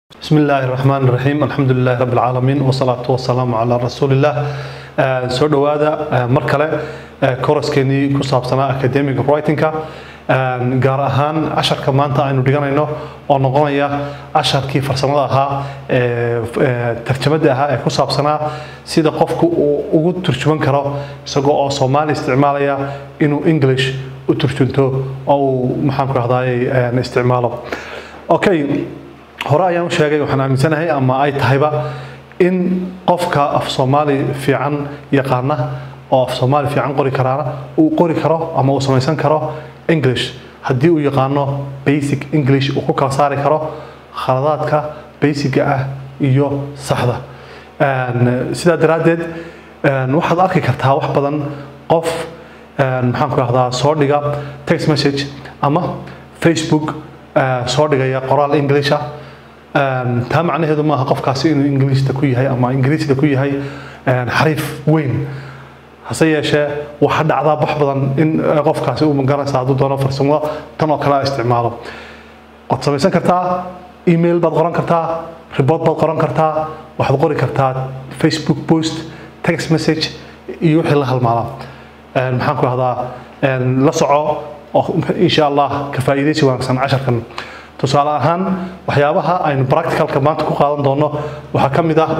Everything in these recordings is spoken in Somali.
بسم الله الرحمن الرحيم الحمد لله رب العالمين والصلاة والسلام على رسول الله soo dhowaada mar kale koraskeennii ku saabsanaa academic writingka gaar ahaan casharka maanta aynu dhiganayno oo noqonaya casharkii farsamada ahaa tarjamada ahaa ee ku saabsanaa sida qofku uu ugu turjuman karo isagoo oo soomaali isticmaalaya inuu english u turjunto oo uu maxaan ku rahdaay isticmaalo okay hore ayaan u sheegay waxaan aaminsanahay ama ay tahayba in qofka af soomaali fiican yaqaana oo af soomaali fiican qori karaana uu qori karo ama uu samaysan karo english haddii uu yaqaano basic english uu ku kala saari karo khaladaadka basiga ah iyo saxda sidaa daraaddeed waxaad arki kartaa wax badan qof maxaan ku rahdaa soo dhiga text message ama facebook soo dhigaya qoraal english ah taa macnaheedu maaha qofkaasi inuu ingiliista ku yahay ama ingiriisda ku yahay xariif weyn hase yeeshee waxa dhacdaa wax badan in qofkaasi uu magaranaysa hadduu doono farsamada tan oo kale a isticmaalo waad samaysan kartaa email baad qoran kartaa report baad qoran kartaa waxaad qori kartaa facebook post text message iyo wixii la halmaala maxaan ku rahdaa la soco insha allah ka faa'iidaysi wanaagsan casharkan tusaale ahaan waxyaabaha aynu practicalka maanta ku qaadan doono waxaa ka mid ah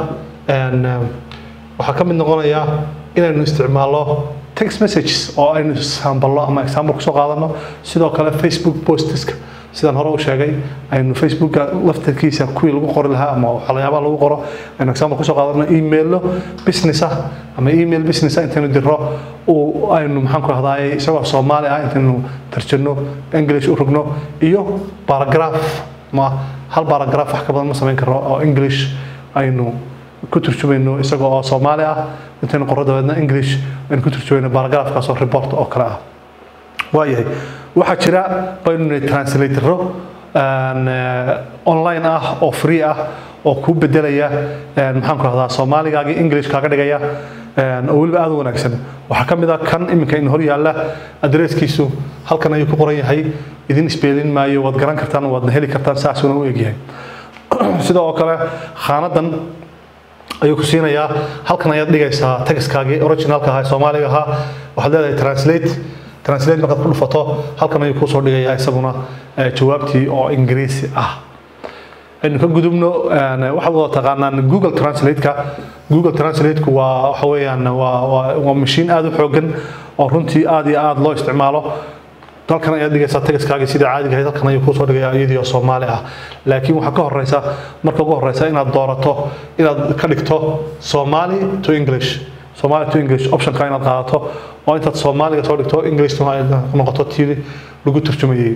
waxaa ka mid noqonaya inaynu isticmaalno text messages oo aynu samballo ama example kusoo qaadano sidoo kale facebook posteska sidaan hore u sheegay aynu facebooka laftarkiisa kuwii lagu qori lahaa ama waxyaabaha lagu qoro aynu example kusoo qaadano emailo business ah ama email business ah intaynu dirro uu aynu maxaan ku rahdaay isagoo soomaali ah intaynu tarjano english u rogno iyo paragraph ma hal paragraph wax ka badan ma samayn karno oo english aynu ku turjumayno isagoo oo soomaali ah intaynu qorro dabeedna english aynu ku turjumayno paragraphkaas oo report oo kale ah waayahay waxaa jira baynu translatoro online ah oo free ah oo kuu bedelaya maxaan ku rahdaa soomaaligaagii english kaaga dhigaya oo weliba aad u wanaagsan waxaa ka mid ah kan iminka in hor yaalla adresskiisu halkan ayuu ku qoran yahay idin isbeelin maayo waad garan kartaan waadna heli kartaan saasuna u egyahay sida oo kale khaanadan ayuu ku siinayaa halkan ayaad dhigaysaa tagiskaagii originalka ahaa soomaaliga ahaa waxaad leedahay translate translate markaad ku dhufato halkan ayuu kuusoo dhigayaa isaguna jawaabtii oo ingiriisi ah aynu ka gudubno waxaad wada taqaanaan google translate-ka google translate-ku waa waxa weeyaan waa waa waa mashiin aad u xoogan oo runtii aad iyo aad loo isticmaalo dalkan ayaad dhigaysaa tagaskaagii sidii caadiga ahayd halkan ayuu kuusoo dhigayaa iyadii oo soomaali ah laakiin waxaa ka horeysa marka ugu horeysa inaad doorato inaad ka dhigto somali to english somali to english optionka inaad qaadato oo intaad soomaaliga soo dhigto englishna ay noqoto tii lagu turjumayay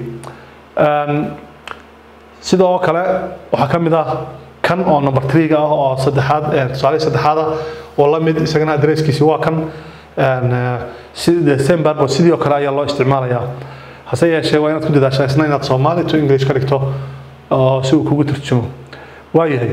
sidoo kale waxaa ka mid ah kan oo number three-ga ah oo saddexaad tusaalihii saddexaad ah oo la mid isagana adresskiisi waa kan same barcode sidii oo kale ayaa loo isticmaalayaa hase yeeshee waa inaad ku dadaashaa isna inaad soomaali to english ka dhigto oo si uu kugu turjumo waayahay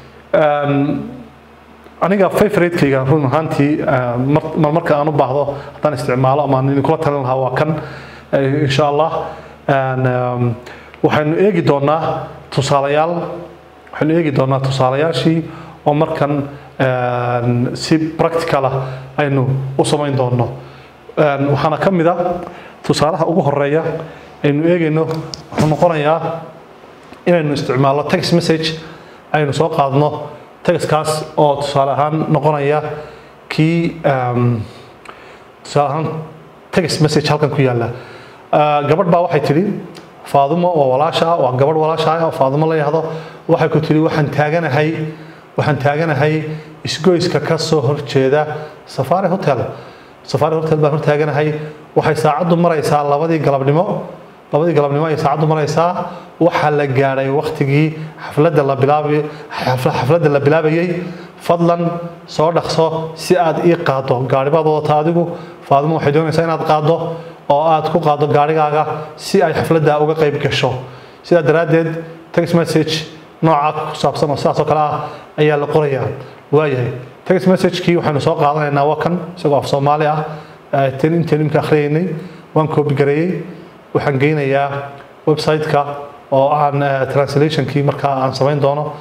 aniga favoriteyga run ahaantii marmarka aan u baahdo haddaan isticmaalo ama aan idinkula talin lahaa waa kan insha allah waxaynu eegi doonaa tusaalayaal waxaynu eegi doonaa tusaalayaashii oo markan si practical ah aynu u samayn doonno waxaana ka mid ah tusaalaha ugu horeeya aynu eegayno wuxuu noqonayaa inaynu isticmaalno text message aynu soo qaadno textkaas oo tusaale ahaan noqonaya kii tusaale ahaan text message halkan ku yaalla gabadh baa waxay tidhi faadumo oo walaasha ah waa gabadh walaasha ah oo faadumo la yahdo waxay ku tidhi waxaan taaganahay waxaan taaganahay isgoyska ka soo horjeeda safari hotel safari hotel baan hortaaganahay waxay saacaddu maraysaa labadii galabnimo labadii galabnimo ayay saacaddu maraysaa waxaa la gaadhay waktigii xafladda la bilaabi xafladda la bilaabayay fadlan soo dhaqso si aad ii qaaddo gaadhibaad wadata adigu faadumo waxay doonaysaa inaad qaaddo oo aad ku qaaddo gaadhigaaga si ay xafladda uga qayb gasho sidaa daraaddeed text message nooca ku saabsan oo sidaas oo kale ah ayaa la qorayaa waayahay text message-kii waxaynu soo qaadanaynaa waa kan isagoo af soomaali ah tan intaan imka akhriyaynay waan koobi gareeyey waxaan geynayaa website-ka oo aan translationkii markaa aan samayn doono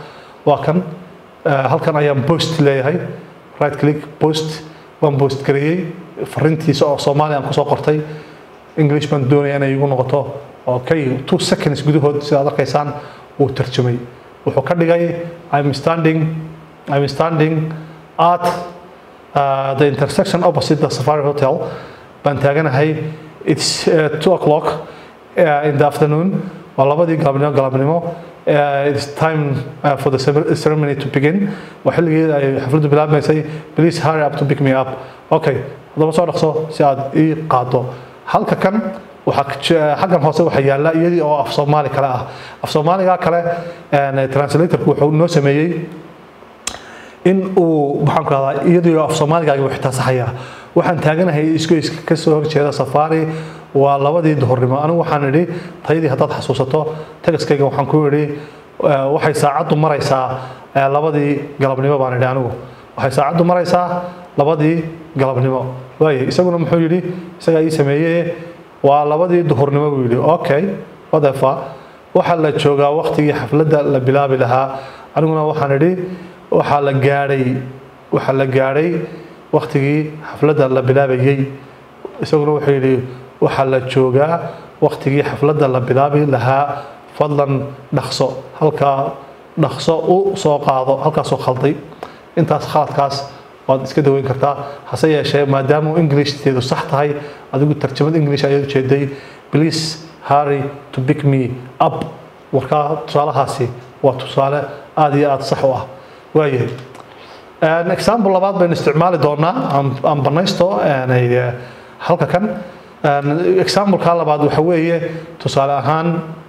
waa kan halkan ayaan post leeyahay right click post waan post gareeyey fariintiisa oo soomaali aan kusoo qortay english baan doonaya inay igu noqoto okay two seconds gudahood sidaad arkaysaan wuu tarjumay wuxuu ka dhigay i'm standing i'm standing at uh, the intersection opposite the safari hotel baan taaganahay it's uh, two o'clock uh, in the afternoon waa labadii galabnimo galabnimo uh, it's time uh, for the ceremony to begin waa xilligii ay xafladdu bilaabmaysay please hurry up to pick me up okay haddaba soo dhaqso si aad ii qaado halka kan waxaa xaggan hoose waxaa yaalla iyadii oo af soomaali kale ah af soomaaliga kale translatorku wuxuu noo sameeyey in uu maxaan ku rahdaa iyadii oo af soomaaligaagi xitaa saxaya waxaan taaganahay isgoyska ka soo horjeeda safari waa labadii duhurnimo anigu waxaan idhi tayadii haddaad xasuusato tagaskayga waxaan ku idhi waxay saacaddu maraysaa labadii galabnimo baan idhi anigu waxay saacaddu maraysaa labadii galabnimo waaye isaguna muxuu yidhi isagaa ii sameeyey waa labadii duhurnimo buu yidhi okay whatever waxaa la joogaa waktigii xafladda la bilaabi lahaa aniguna waxaan idhi waxaa la gaadhay waxaa la gaadhay waktigii xafladda la bilaabayey isaguna wuxuu yidhi waxaa la joogaa waktigii xafladda la bilaabi lahaa fadlan dhaqso halkaa dhaqso u soo qaado halkaasoo khalday intaas khaladkaas waad iska daweyn kartaa hase yeeshee maadaama englishdeedu sax tahay adigu tarjamad english ayaad ujeeday please hurry to pick me up warkaa tusaalahaasi waa tusaale aada iyo aada sax u ah waayahay example labaad baynu isticmaali doonaa aan banaysto halka kan exampleka labaad waxa weeye tusaale ahaan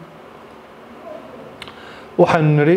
waxaynu nidhi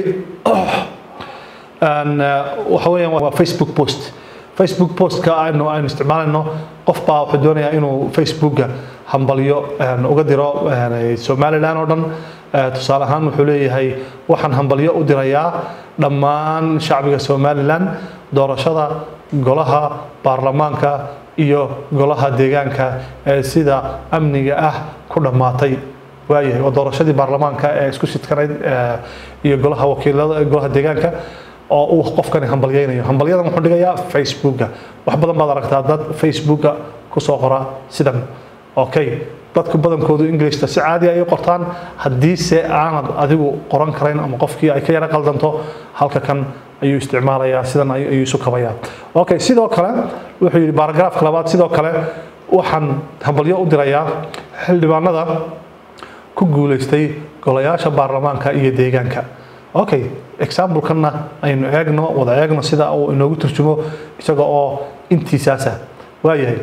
waxa weeyaan waa facebook post facebook postka aynu aynu isticmaalayno qof baa wuxuu doonayaa inuu facebooka hambalyo uga diro somaliland oo dhan tusaale ahaan wuxuu leeyahay waxaan hambalyo u dirayaa dhammaan shacbiga somaliland doorashada golaha baarlamaanka iyo golaha deegaanka ee sida amniga ah ku dhammaatay waayahay waa doorashadii baarlamaanka ee isku sidkanayd iyo golaha wakiilada golaha deegaanka oo uu qofkani hambalyaynayo hambalyadan wuxuu dhigayaa facebooka wax badan baad aragtaa dad facebooka kusoo qora sidan okay dadku badankoodu englishta si caadi ay qortaan haddiise aanad adigu qoran karayn ama qofkii ay ka yara qaldanto halka kan ayuu isticmaalayaa sidan ayuu isu kabayaa okay sidoo kale wuxuu yidhi baaragraafka labaad sidoo kale waxaan hambalyo u dirayaa xildhibaanada ku guulaystay golayaasha baarlamaanka iyo deegaanka okay example-kanna aynu eegno wada eegno sida uu inoogu turjumo isaga oo intiisaasa waayahay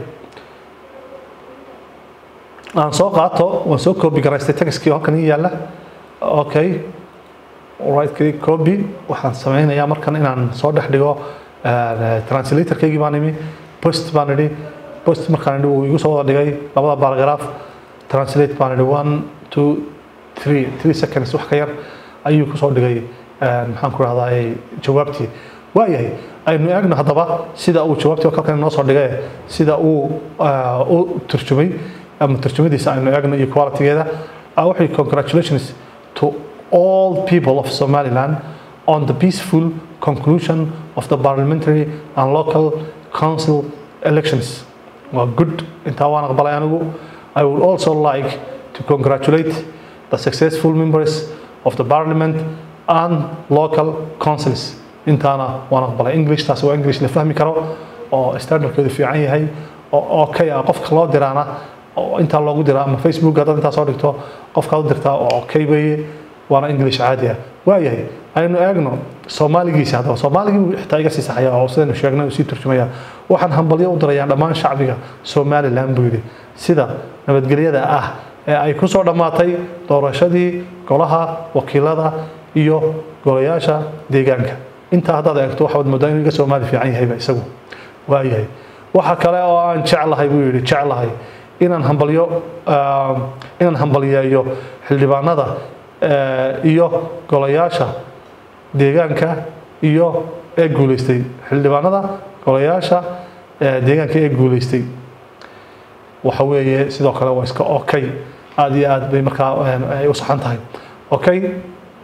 aan soo qaato waan soo copy garaystay textkii halkan ii yaalla okay right click copy waxaan sameynayaa markan inaan soo dhex dhigo translatorkaygii baan imi post baan idhi post markaan idhi uu igu soo wada dhigay labada paragraph translate baan idhi one two three three seconds wax ka yar ayuu kusoo dhigay maxaan ku rahdaa jawaabtii waayahay aynu eegno haddaba sida uu jawaabtii kalkan noo soo dhigay sida uu u turjumay ama turjumadiisa aynu eegno iyo qualitygeeda wuxuu congratulations to all people of Somaliland on the peaceful conclusion of the parliamentary and local council elections. Well, good. Intaa waan aqbalay anigu. I would also like to congratulate the successful members of the parliament and local councils. Intaana waan aqbalay. English taas waa English la fahmi karo oo standardkeedu fiican yahay oo okay ah qofka loo diraana oo intaa loogu dira ama facebook haddaad intaa soo dhigto qofkaad u dirtaa oo okay weeye waana english caadi ah waayahay aynu eegno soomaaligiisa haddaba soomaaligii xitaa iga sii saxaya oo sidaynu sheegnay uu sii turjumaya waxaan hambalyo u dirayaa dhammaan shacbiga somaliland buu yidhi sida nabadgelyada ah ee ay ku soo dhammaatay doorashadii golaha wakiilada iyo golayaasha deegaanka intaa haddaad eegto waxaad moodaa inuu iga soomaali fiican yahayba isagu waayahay waxa kale oo aan jeclahay buu yidhi jeclahay inaan hambalyo inaan hambalyeeyo xildhibaanada iyo golayaasha deegaanka iyo ee guuleystay xildhibaanada golayaasha deegaanka ee guuleystay waxa weeye sidoo kale waa iska okay aada iyo aad bay markaa ay u saxan tahay okay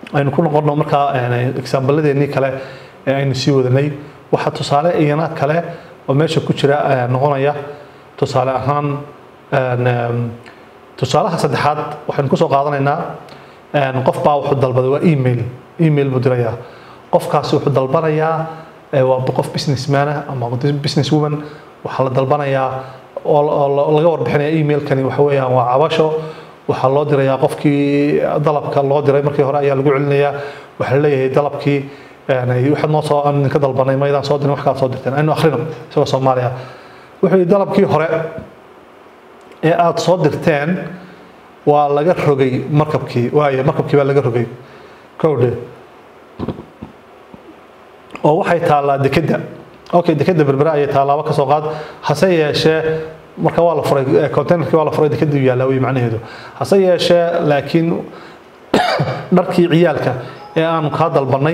aynu ku noqono markaa exaambaladeennii kale ee aynu sii wadanay waxaa tusaale iyana kale oo meesha ku jira noqonaya tusaale ahaan tusaalaha saddexaad waxaynu kusoo qaadanaynaa qof baa wuxuu dalbaday waa email email buu dirayaa qofkaasi wuxuu dalbanayaa waa qof businessman ah ama business woman waxaa la dalbanayaa oo laga warbixinaya emailkani waxa weeyaan waa cabasho waxaa loo dirayaa qofkii dalabka loo diray markii hore ayaa lagu celinayaa waxaa leeyahay dalabkii waxaad noo soo aan idinka dalbanay maydaan soo dirin wax kaad soo dirteen aynu akhrino isagoo soomaaliya wuxuu yidhi dalabkii hore ee aada soo dirteen waa laga rogay markabkii waaye markabkii baa laga rogay kowdhe oo waxay taallaa dekedda okay dekedda berbere ayay taalaaba ka soo qaad hase yeeshee marka waa la furay containerkii waa la furay dekedda u yaallaa wey macnaheedu hase yeeshee laakiin dharkii ciyaalka ee aanu kaa dalbannay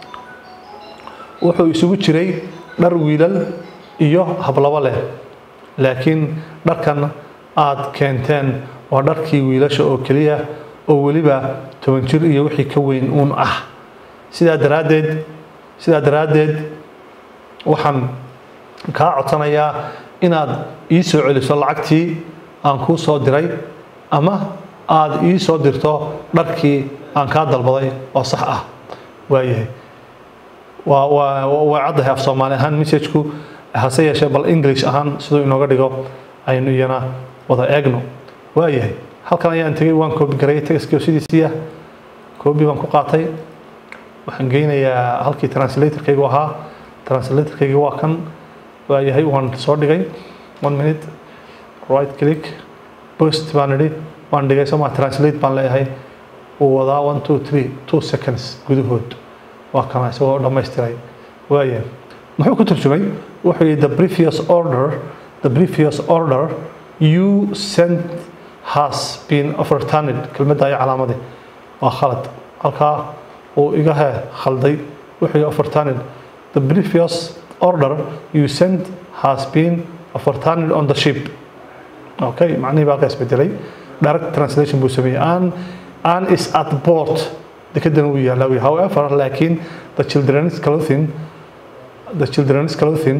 wuxuu isugu jiray dhar wiilal iyo hablabo leh laakiin dharkan aad keenteen waa dharkii wiilasha oo keliya oo weliba toban jir iyo wixii ka weyn uun ah sidaa daraaddeed sidaa daraaddeed waxaan kaa codsanayaa inaad ii soo celiso lacagtii aan kuu soo diray ama aad ii soo dirto dharkii aan kaa dalbaday oo sax ah waayahay waa waa waa caddahay af soomaali ahaan messageku hase yeeshee bal english ahaan siduu inooga dhigo aynu iyana wada eegno waayahay halkan ayaan tegey waan koobi garay textkii sidiisii ah koobi baan ku qaatay waxaan geynayaa halkii translatorkaygu ahaa translatorkaygi waa kan waayahay waan soo dhigay one minute right click post baan idhi waan dhigay soma translate baan leeyahay wuu wadaa one two three two seconds gudahood waa kana isagoo dhammaystiray waaya muxuu ku turjumay wuxuu yihi the previous order the previous order you sent has been overturned kelmadda ay calaamadii waa khalad halkaa uu iga he khalday wuxuu yihi overturned the previous order you sent has been overturned on the ship okay macnihii baa halkaa isbedelay direct translation buu sameeyey an an is at port dekedan wuu yaalaa wy however laakiin the children's clothing the children's clothing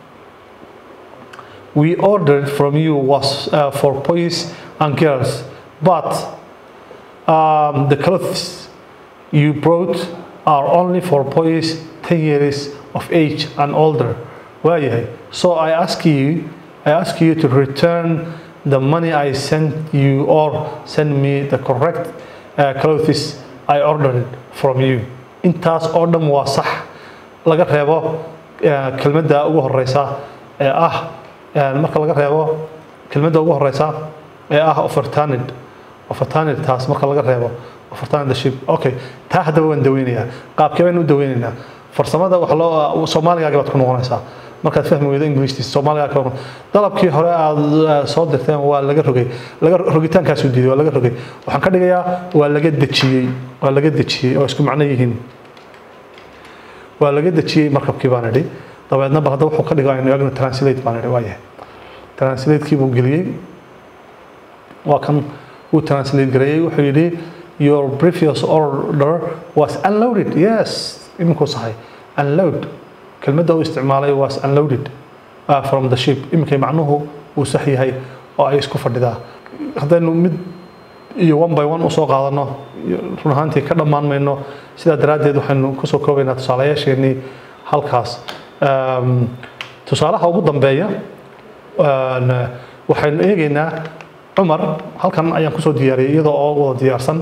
we ordered from you was uh, for boys and girls but um, the clothes you brought are only for boys 10 years of age and older waayahay so i ask you i ask you to return the money i sent you or send me the correct uh, clothes i ordered from you intaas oo dhan waa sax laga reebo kelmadda ugu horeysa ee ah marka laga reebo kelmadda ugu horeysa ee ah overturned overturned taas marka laga reebo overturned the ship okay taa haddaba waan daweynayaa qaabkee baynu u daweynaynaa farsamada waxa loo soomaaligaagi baad ku noqonaysaa markaad fahmi weydo ingiliishtiisa soomaaliga ka dalabkii hore aad soo dirteen waa laga rogay laga rogitaankaasu diiday waa laga rogay waxaan ka dhigayaa waa laga dejiyey waa laga dejiyey oo isku macno yihiin waa laga dejiyey markabkii baan idhi dabeedna bal hadda wuxuu ka dhigo aynu eegno translate baan idhi waayahay translatekii buu geliyey waa kan uu translate gareeyey wuxuu yidhi your previous order was unloaded yes iminkuu sahay unload kelmadda uu isticmaalay was unloaded uh, from the ship iminkay macnuhu uu sax yahay oo ay isku fadhidaa haddaynu mid iyo one by one usoo qaadano run ahaantii ka dhammaan mayno sidaa daraaddeed waxaynu kusoo koobaynaa tusaalayaasheenii halkaas tusaalaha ugu dambeeya waxaynu eegaynaa cumar halkan ayaan kusoo diyaariyay iyadoo oo wada diyaarsan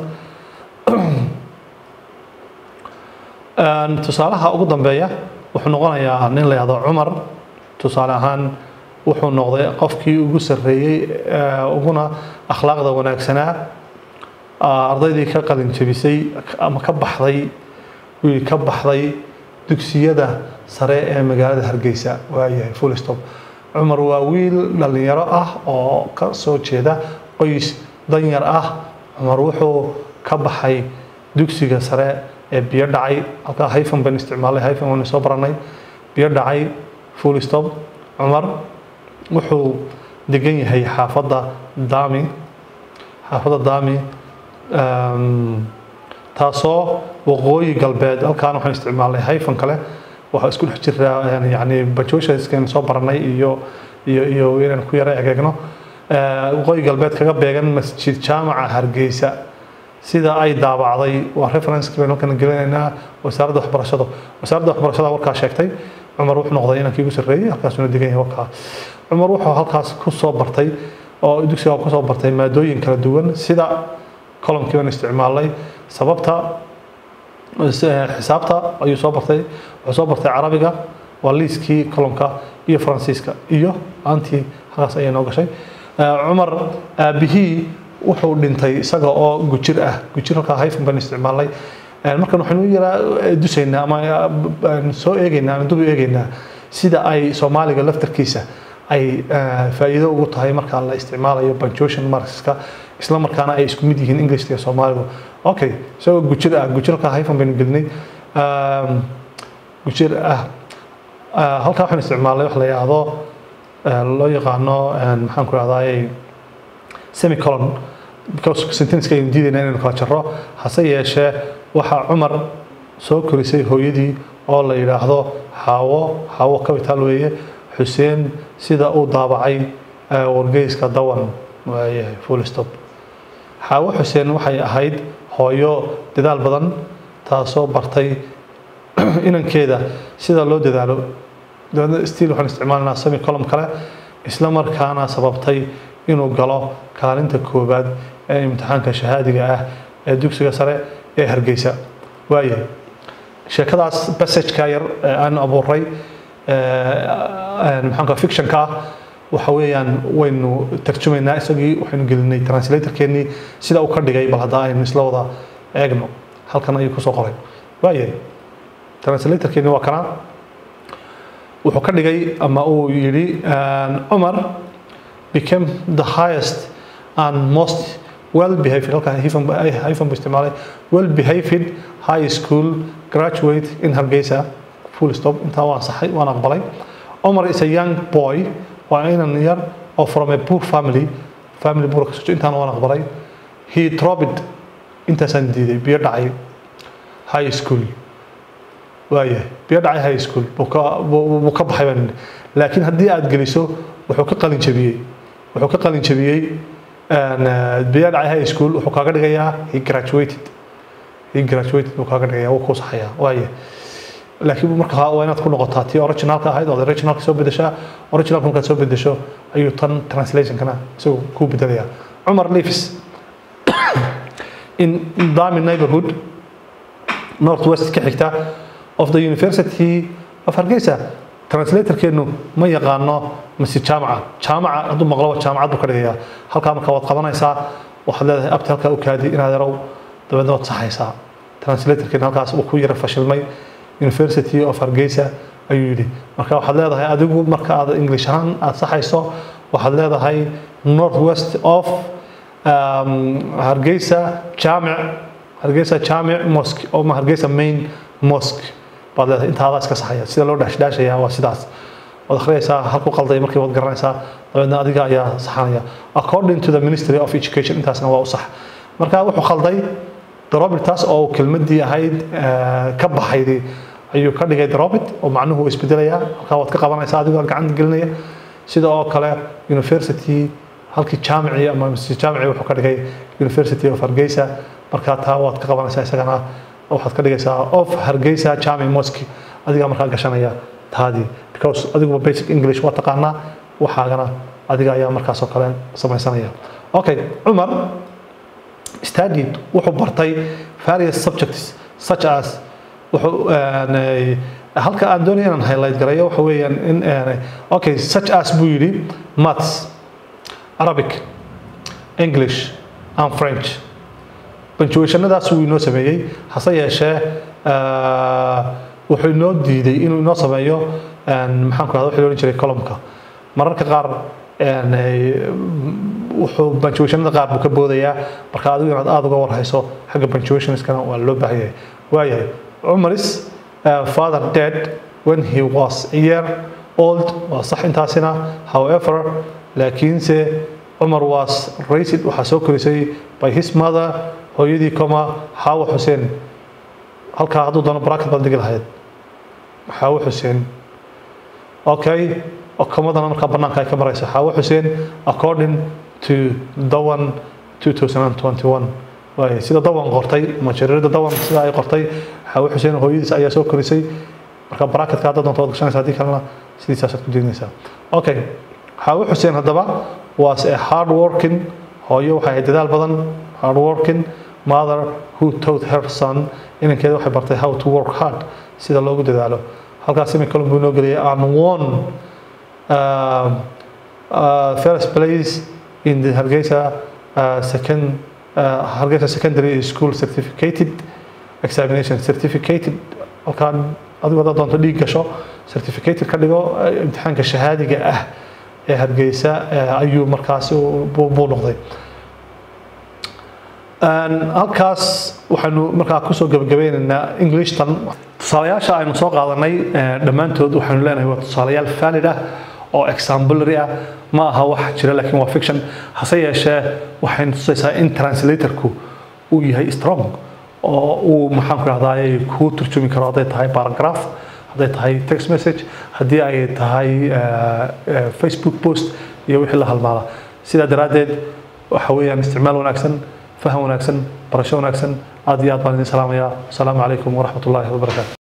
tusaalaha ugu dambeeya wuxuu noqonayaa nin la yahdo cumar tusaale ahaan wuxuu noqday qofkii ugu sarreeyey uguna akhlaaqda wanaagsanaa ardaydii ka qalin jabisay ama ka baxday wiil ka baxday dugsiyada sare ee magaalada hargeysa waayahay full stop cumar waa wiil dhallinyaro ah oo ka soo jeeda qoys danyar ah cumar wuxuu ka baxay dugsiga sare ee biyo dhacay halkaa hyphen baynu isticmaalay hyphen waynu soo baranay biyo dhacay full stop cumar wuxuu degan yahay xaafadda daami xaafadda daami taasoo waqooyi galbeed halkaan waxaan isticmaalnay hyphen kale waxaa isku dhex jiraa yani punctuationskan soo baranay iyo iyo iyo inaan ku yara egeegno waqooyi galbeed kaga beegan masjid jaamaca hargeysa sida ay daabacday waa referenceki baynu halkan gelinaynaa wasaaradda waxbarashada wasaaradda waxbarashada warkaa sheegtay cumar wuxuu noqday inankii ugu sarreeyey halkaasuna degan yahay warkaa cumar wuxuu halkaas ku soo bartay oo dugsiga ku soo bartay maadooyin kala duwan sida columkii baan isticmaalnay sababta xisaabta ayuu soo bartay wuxuu soo bartay carabiga waa liiskii columka iyo faransiiska iyo aantii halkaas ayay noo gashay cumar aabihii wuxuu dhintay isaga oo gujir ah gujir halkaa hyphen baan isticmaalnay markan waxaynu yaraa dusaynaa ama soo eegaynaa ama dubu eegaynaa sida ay soomaaliga laftarkiisa ay faa'iido ugu tahay marka la isticmaalayo punctuation markska isla markaana ay isku mid yihiin english iyo soomaaligu okay isagoo gujir ah gujir halkaa hyphen baynu gelinay gujir ah halkaa waxaan isticmaalnay wax la yidhaahdo loo yaqaano maxaan ku rahdaayey semicolon because sentenceka aynu diidayna inaynu kala jarro hase yeeshee waxaa cumar soo korisay hooyadii oo la yidhaahdo xaawo xaawo capital weeye xuseen sida uu daabacay wargeyska dawan waayahay full stop xaawo xuseen waxay ahayd hooyo dadaal badan taasoo bartay inankeeda sida loo dadaalo dabeedna stiil waxaan isticmaalanaa semi column kale isla markaana sababtay inuu galo kaalinta koowaad ee imtixaanka shahaadiga ah ee dugsiga sare ee hargeysa waayahay sheekadaas passageka yar ee aan abuuray maxaanka fictionka ah waxa weeyaan waynu tarjumaynaa isagii waxaynu gelinay translatorkeennii sida uu ka dhigay bal hadda aynu isla wada eegno halkan ayuu kusoo qoray waayahay translatorkeeni waa kana wuxuu ka dhigay ama uu yidhi cumar became the highest and most well behaved halkan hyphen buu isticmaalay well behaved high school graduate in hargeysa full stop intaa waan saxay waan aqbalay cumar is a young boy waa inan yar oo from a poor family family buur ka soco intaan waan aqbalay he dropped intaasaan diiday biyo dhacay high school waayahay biyo dhacay high school buu ka baxay baan laakiin haddii aad geliso wuxuu ka qalin jabiyey wuxuu ka qalin jabiyey biyo dhacay high school wuxuu kaaga dhigayaa he graduated he graduated buu kaaga dhigayaa wuu kuu saxayaa waayahay laakiin marka waa inaad ku noqotaa tii originalka ahayd oo originalka soo bedeshaa originalka markaad soo bedesho ayuu tan translationkana isagu kuu bedelayaa cumar leaves in dami neighborhood northwest ka xigta of the university of hargeysa translatorkeenu ma yaqaano mise jaamaca jaamaca hadduu maqlo jaamacad buu ka dhigayaa halkaa marka waad qabanaysaa waxaad leedahay abti halkaa u kaadi inaad yarow dabeedna waad saxaysaa translatorkeenu halkaas uu ku yara fashilmay university of hargeysa ayuu yidhi marka waxaad leedahay adigu marka aad english ahaan aad saxayso waxaad leedahay northwest of hargeysa jaamic hargeysa jaamic mosque oo ma hargeysa main mosque baad leedahay intaadaa iska saxaya sida loo dhaashdhaashaya waa sidaas waad akhriyaysaa halku qalday markii waad garanaysaa dabeedna adiga ayaa saxanaya according to the ministry of education intaasna waa u sax marka wuxuu qalday drobit taas oo kelmadii ahayd ka baxaydii ayuu ka dhigay drobit oo macnuhu isbedelayaa halkaa waad ka qabanaysaa adigoo gacanta gelinaya sida oo kale university halkii jaamici ama jaamici wuxuu ka dhigay university of hargeysa markaa taa waad ka qabanaysaa isagana waxaad ka dhigaysaa of hargeysa jaamic mosque adigaa markaa gashanaya taadii because adiguba basic english waa taqaanaa waxaagana adiga ayaa markaasoo kale samaysanaya okay cumar studied wuxuu bartay various subjects such as wuxuu halka aan doonaya inaan highlight gareeyo waxa weeyaan in okay such as buu yidhi maths arabic english and french punctuationadaas wuu inoo sameeyey hase yeeshee wuxuu inoo diiday inuu inoo sameeyo maxaan ku rahda wixii loohan jiray columka mararka qaar wuxuu punctuationada qaar buu ka boodayaa marka adigu inaad aada uga warhayso xagga punctuationskana waa loo baahan yahay waayahay cumaris father dead when he was a year old waa sax intaasina however laakiinse cumar was raised waxaa soo korisay by his mother hooyadii coma xaawo xuseen halkaa hadduu doono bracket baad dhigi lahayd xaawo xuseen okay komadana markaa banaanka ay ka maraysa xaawo xuseen according to dawan 2021 waay sida dawan qortay ama jariirada dawan sida ay qortay xaawo xuseen hooyadiis ayaa soo korisay marka bracketka hadda doonto waad gashanaysa haddii kalena sidiisaasaad ku jeedinaysaa okay xaawo xuseen haddaba was a hard working hooyo waxay ahayd dadaal badan hard working mother who taught her son inankeeda waxay bartay how to work hard sida loogu dadaalo halkaas imi kalun buu inoo geliyay and won uh, uh, first place in the Hargeisa uh, second uh, Hargeisa secondary school certificated examination certificated halkaan adigu haddaad doonto dhiig gasho certificated ka dhigo imtixaanka shahaadiga ah ee hargeysa ayuu markaasi buu noqday halkaas waxaynu markaa kusoo gabagabeynaynaa englishtan tusaalayaasha aynu soo qaadanay dhammaantood waxaynu leenahay waa tusaalayaal valid ah oo exemplary ah ma aha wax jira laakiin waa fiction hase yeeshee waxaynu tusaysaa in translatorku uu yahay strong oo uu maxaan ku rahdaay kuu turjumi karo hadday tahay paragraph hadday tahay text message haddii ay tahay facebook post iyo wixii la halmaala sidaa daraaddeed waxa weeyaan isticmaal wanaagsan faham wanaagsan barasho wanaagsan aad iyo aad baan idin salaamayaa asalaamu calaykum waraxmat ullaahi wabarakaatu